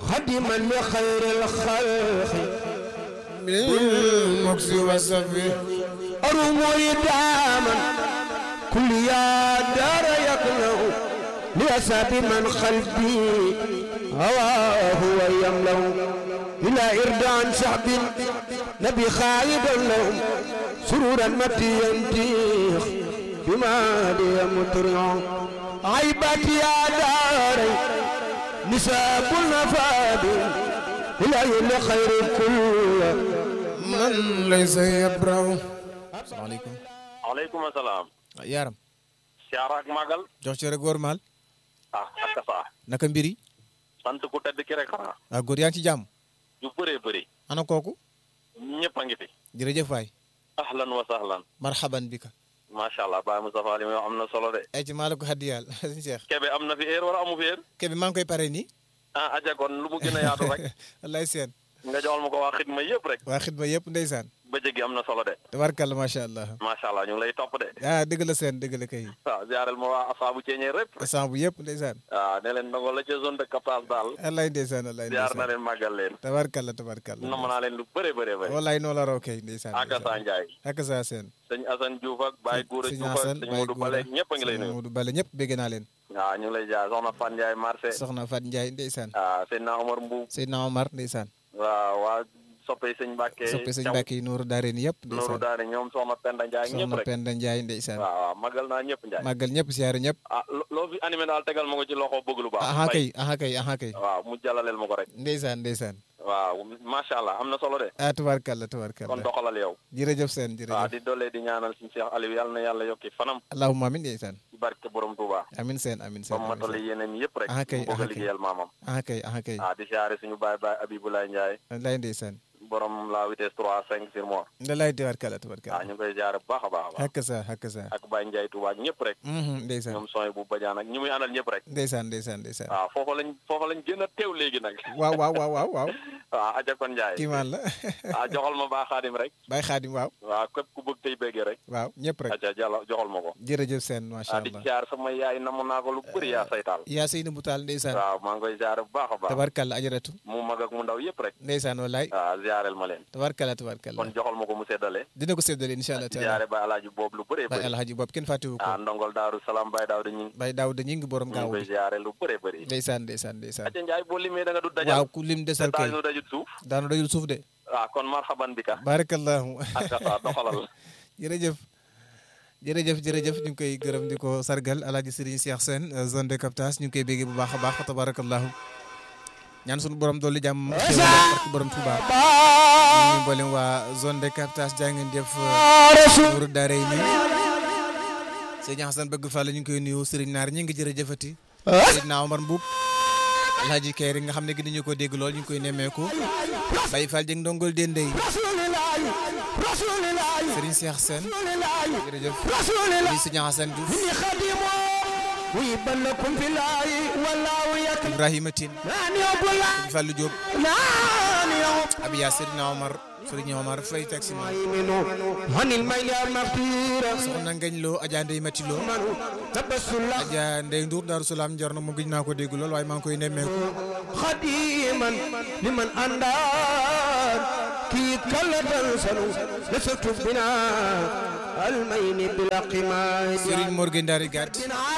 خدما لخير الخلق بالمكس والصفي أروم داما كل يا دار يقلع لأساب من خلفي هواه ويملأ إلى إردان شعب نبي خالد لهم سرورا متي ينتيخ بما لي مطرع عيبات يا داري نساب النفاد إلى خير كل من ليس يبرأ salaamaaleykum aleykum salaam yaaram siyaara ak màggal jox ci rek góor maal ah ak saa naka mbir yi sant ku tedd ki rek xanaa ah góor yaa ngi ci jàmm yu bëree bëri ana kooku ñëpp a ngi fi jërëjëf waay ahlan wa sahlan marhaban bika macha allah Baye Moustapha li muy wax am na solo de ay ci maa la ko xaddi yàlla sëñ Cheikh kebe am na fi heure wala amu fi heure ke bi maa ngi koy pare nii ah aja kon lu mu gën a yaatu rek wallaay seen nga joxal ma ko waa xidma yëpp rek waa xidma yëpp ndeysaan bëccëg gi am na solo de tabarkalla macha allah macha allah ñu ngi lay topp de ah dëgg la seen dëgg la kay waaw ziarel ma waa asaabu ceeñee rép sant bu yëpp ndeysaan waaw ne leen ndongo la ca zone de captage daal wallaay ndeysaan wallaay ziar na ndeysaan leen màggal leen tabarkalla tabarkalla nam naa leen lu bëree bëree bëri wallaay noo la raw kay ndeysaan aka saa njaay ak saa seen sëñ Assane Diouf ak Baye Goura sëñ Diouf ak Assane sëñ Baye Modou Bale ñëpp a ngi lay sëñ nuyu Modou Bale ñëpp bégg naa leen waaw ñu ngi lay jaar soxna Fan Ndiaye marché soxna Fat Ndiaye ndeysaan waaw sëñ na Omar Mbuub Seydina Omar ndeysaan waaw waa soppe sëñ Mbàkke soppe sëñ Mbàkke yi Nuuru Daareen yëpp Nooru ndeysaan daane ñoom soxna Penda Ndiaye ñëpp soxna rek Penda Ndiaye ndeysaan waaw waaw magal naa ñëpp Ndiaye màggal ñëpp siyaare ñëpp ah lo- loo fi animé daal tegal ma ko ci loxo bëgg lu baax aha Mbay. kay aha kay aha kay waaw mu jàllaleel ma ko rek ndeysaan ndeysaan waaw macha allah am na solo de ah tubaarkalla kon tubaarkalla doxalal yow jërëjëf seen waaw jërëjëf di doole di ñaanal suñu Cheikh Aliou yàlla na yàlla yokki fanam allahumma amin ndeysaan ci barke borom Touba amin seen amin ba seen mu matale yéeneen yëpp rek Ah, kay, mu bëgg a ah, kay. liggéeyal maamam aha kay aha kay ah di siyaare suñu baay baay Abibulaay Ndiaye wallaay ndeysaan borom la vitesse 3 5 sur moi wallaay tubaarkalla waaw tubaarkalla ñu ngi koy siyaare bu baax a baax a baax hakka sa hakka sa ak Baye Ndiaye Touba ak ñëpp rek mhm ndeysaan ñoom sooy bu bajaan ak ñi muy àndal ñëpp rek ndeysaan ndeysaan ndeysaan waaw foofa lañ foofa lañ gën a teew léegi nag waaw waaw waaw waaw waaw waaw aja kon Ndiaye kiimaan la ah joxal ma baa xaadim rek Baye Xaadim waaw waaw képp ku bëgg tey béggee rek waaw ñëpp rek aja jàlla joxal ma ko jërëjëf seen macha ah di allah siyaar sama yaay namm naa ko lu bëri yaa saytaal yaa sëy na bu taal ndeysaan waaw maa ngi koy siyaare bu baax a baax tabarkalla ajaratu mu mag ak mu ndaw yëpp rek ndeysaan wallaay waaw ziareel ma leen tabarkalla tabarkalla kon joxal ma ko mu seddale dina ko séddale incha allah di taala ziare ba alaaji boobu lu bëree Baye bëri alhaji boobu kenn fàttewu ko ah ndongol daaru salaam Baye daaw dañu Baye Daawuda ñi ngi borom ñu ngi gaaw koy bi ziare lu bëree bëri ndeysaan ndeysaan ndeysaan aja Njaay boo limee da nga du dajal waaw ku lim desal kay daanu dajut suuf daanu dajul suuf de waaw kon marhaban bi ka barakallahu ak sa doxalal jërëjëf jërëjëf jërëjëf ñu ngi koy gërëm di ko sargal alaaji Serigne Cheikh Sène zone de captage ñu ngi koy béggee bu baax a baax fa tabarakallahu ñaan sunu borom dolli jàmm xéwal barke borom Touba ñu ngi mboolem waa zone de captage jaa ngeen jëf nuuru daare yi nii sëñ Hassan bëgg Fall ñu ngi koy nuyu Serigne Naar ñi ngi jërëjëfati Seydina Omar Mbuub alhaji Kayri nga xam ne gi dañu ko dégg lool ñu ngi koy nemmeeku Baye Fall jëng ndongol dendey Serigne Cheikh Sène jërëjëf di sëñ Hassan Diouf ويبلكم في الله والله يكفي Ibrahima Tine ناني أبو الله sëñ Fallou Diop ناني أبو Abiya Serigne Omar Serigne Omar Faye taxi ma المؤمن عن الميل المغفيرة soxna Ngañ Lo Adja Ndeye Mati Lo تبسل الله Adja Ndeye Ndour Darou Salaam njor na mu gëj naa ko dégg lool waaye maa ngi koy nemmeeku خديما لمن أندار كي كلا تنسلوا لست بنا المين بلا قماش Serigne Mor Gueye Ndari Gàtt